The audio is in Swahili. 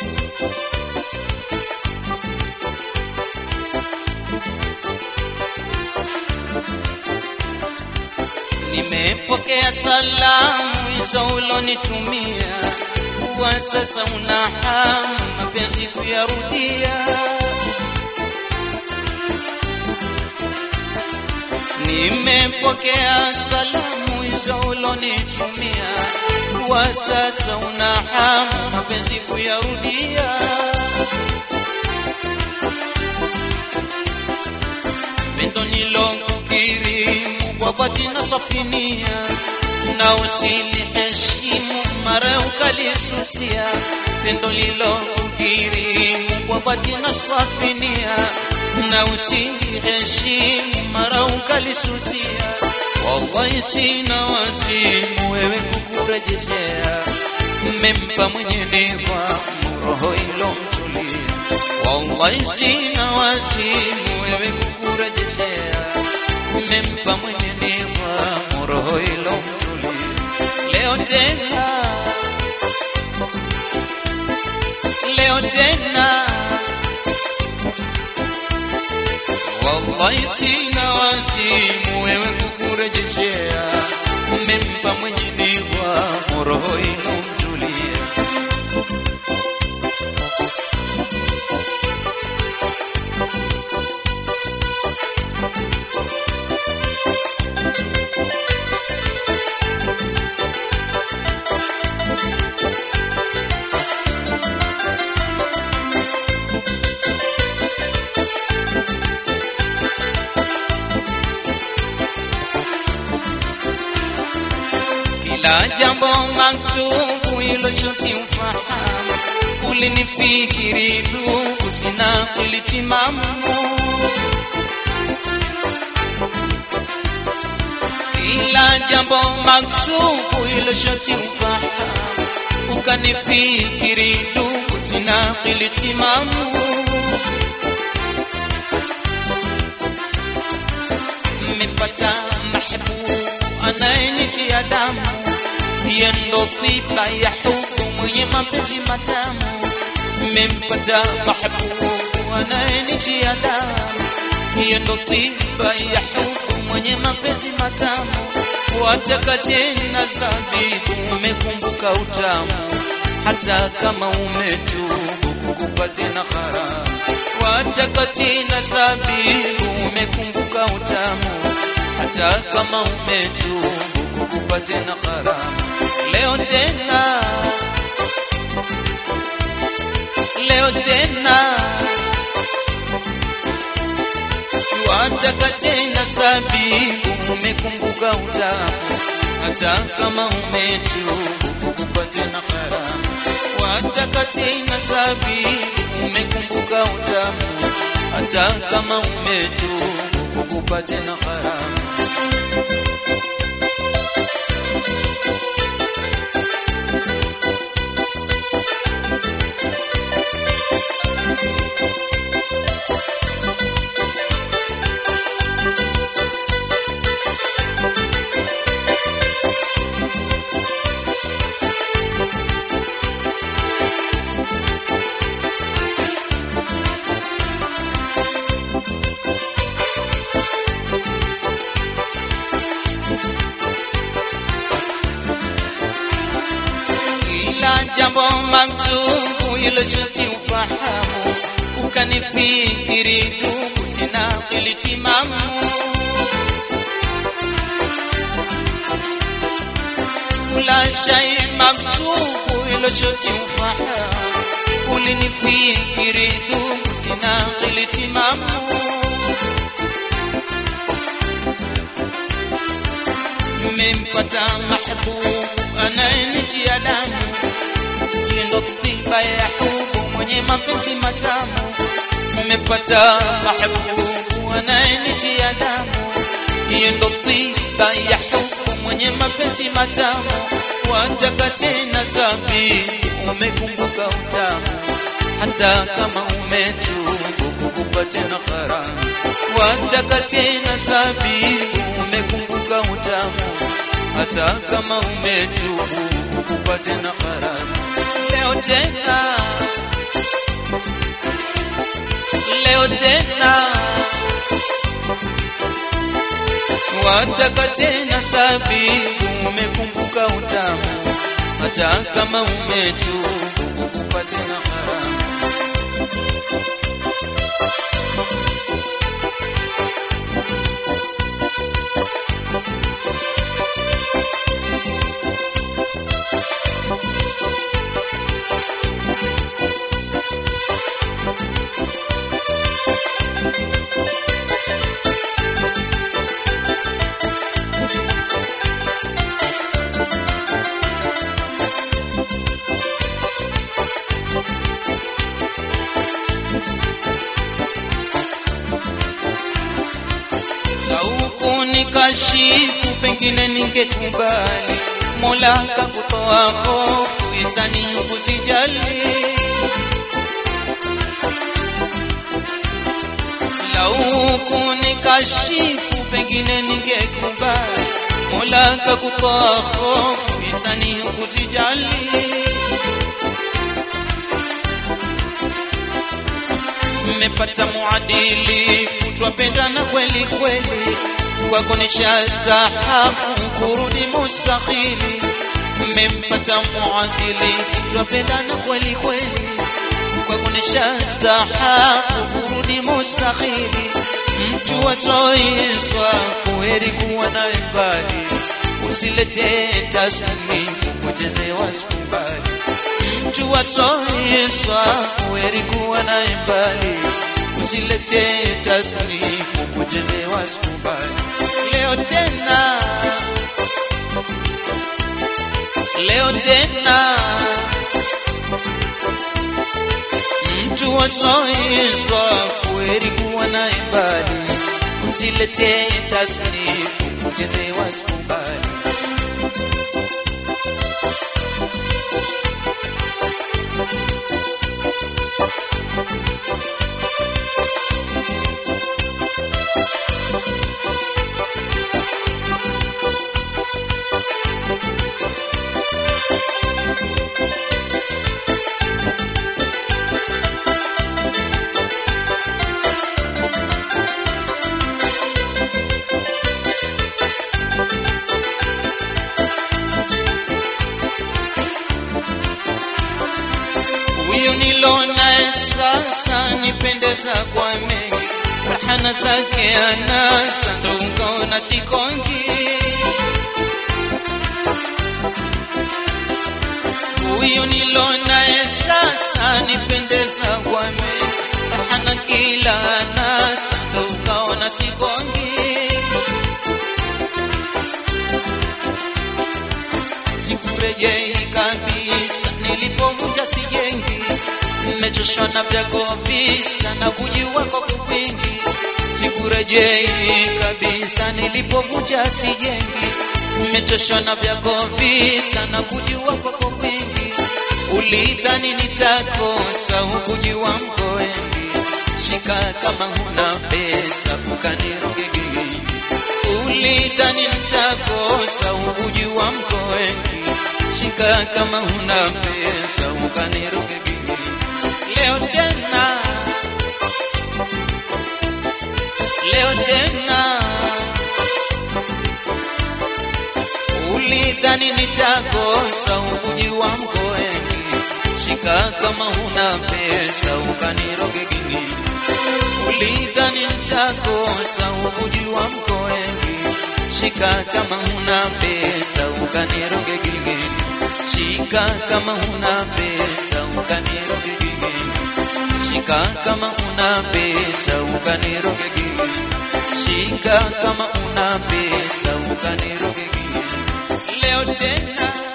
Nimepokea salamu hizo ulonitumia, kwa sasa una hamu mapenzi kuyarudia. Nimepokea salamu hizo ulonitumia, kwa sasa una hamu mapenzi kuyarudia. Pendo nilokukirimu kwa dhati na safinia, na usiliheshimu mara ukalisusia. Pendo lilokukirimu kwa dhati na safinia, na usiliheshimu mara ukalisusia. Wallahi sina wazimu wewe kukurejeshea, mmempa mwenye nidhamu roho ilomtulia. Wallahi sina wazimu wewe kukurejeshea, mmempa mwenye nidhamu roho ilomtulia. Leo tena, leo tena Wallahi sina wazimu wewe kukurejeshea, mmempa mwenye nidhamu roho inomtulia. Kila jambo maksubu hilo shoti ufahamu, ulinifikiri ndugu, sina kulitimamu. Kila jambo maksubu hilo shoti ufahamu, ukanifikiri ndugu, sina kulitimamu. Mmepata mahbubu anayenitia damu, yeye ndo tiba ya hubu mwenye mapenzi matamu. Mmempata mahbubu anayenitia damu, yeye ndo tiba ya hubu mwenye mapenzi matamu. Wataka tena zabibu, umekumbuka utamu, hata kama umetubu kukupa tena haramu. Wataka tena zabibu, umekumbuka utamu hata kama umetubu kukupa tena haramu. Leo tena, leo tena wataka tena sabibu, umekumbuka utamu, hata kama umetubu kukupa tena haramu. Wataka tena sabibu, umekumbuka utamu, hata kama umetubu kukupa tena haramu. Kila jambo maksubu hilo shati ufahamu, ukanifikiri ndugu, sina kilitimamu. Kula shay maksubu hilo shati ufahamu, ulinifikiri ndugu, sina kilitimamu. Mmempata mahbubu anayenitia damu, yeye ndo tiba ya hubu mwenye mapenzi matamu. Mmepata mahbubu anayenitia damu, yeye ndo tiba ya hubu mwenye mapenzi matamu. Wataka tena zabibu, umekumbuka utamu, hata kama umetubu kukupa tena haramu. Wataka tena zabibu, umekumbuka utamu hata kama umetubu kukupa tena haramu. Leo tena, wataka tena sabibu, umekumbuka utamu, hata kama umetubu kukupa tena haramu. Lauku nikashifu, pengine ningekubali, Mola kakutoa hofu, hisani kusijali. Lauku nikashifu, pengine ningekubali, Mola kakutoa hofu, hisani kusijali. mmepata muadili twapendana kweli kweli kwako nishastahafu kurudi mustahili mmempata muadili twapendana kweli kweli kwako nishastahafu kurudi mustahili mtu wasoiswa kuheri kuwa naye mbali usilete tasnifu kuchezewa sikubali mtu wasoiswa kuheri kuwa naye mbali usilete tasnifu kuchezewa sikubali leo tena leo tena mtu wasoiswa kuheri kuwa naye mbali usilete tasnifu kuchezewa sikubali huyu nilonaye sasa nipendeza kwa mengi rahana zake anasa ndo ukaona sikongi huyu nilonaye sasa nipendeza kwa mengi rahana kila anasa ndo ukaona sikongi sikurejei kabisa nilipovunja sijengi nimechoshwa na vyako visa na kujua kwa kwingi sikurejei kabisa nilipovunja sijengi nimechoshwa na vyako visa na kujua kwa kwingi ulidhani nitakosa hukujua mko wengi shika kama huna pesa ukanirogegeini ulidhani nitakosa hukujua mko wengi shika kama huna pesa ukanirogegeini leo tena leo tena ulidhani nitakosa hukujua mko wengi shika kama huna pesa ukaniroge gingine ulidhani nitakosa hukujua mko wengi shika kama huna pesa ukaniroge gingine shika kama huna pesa ukaniroge gingine shika kama una pesa ukaniroge gingine shika kama una pesa ukaniroge gingine leo tena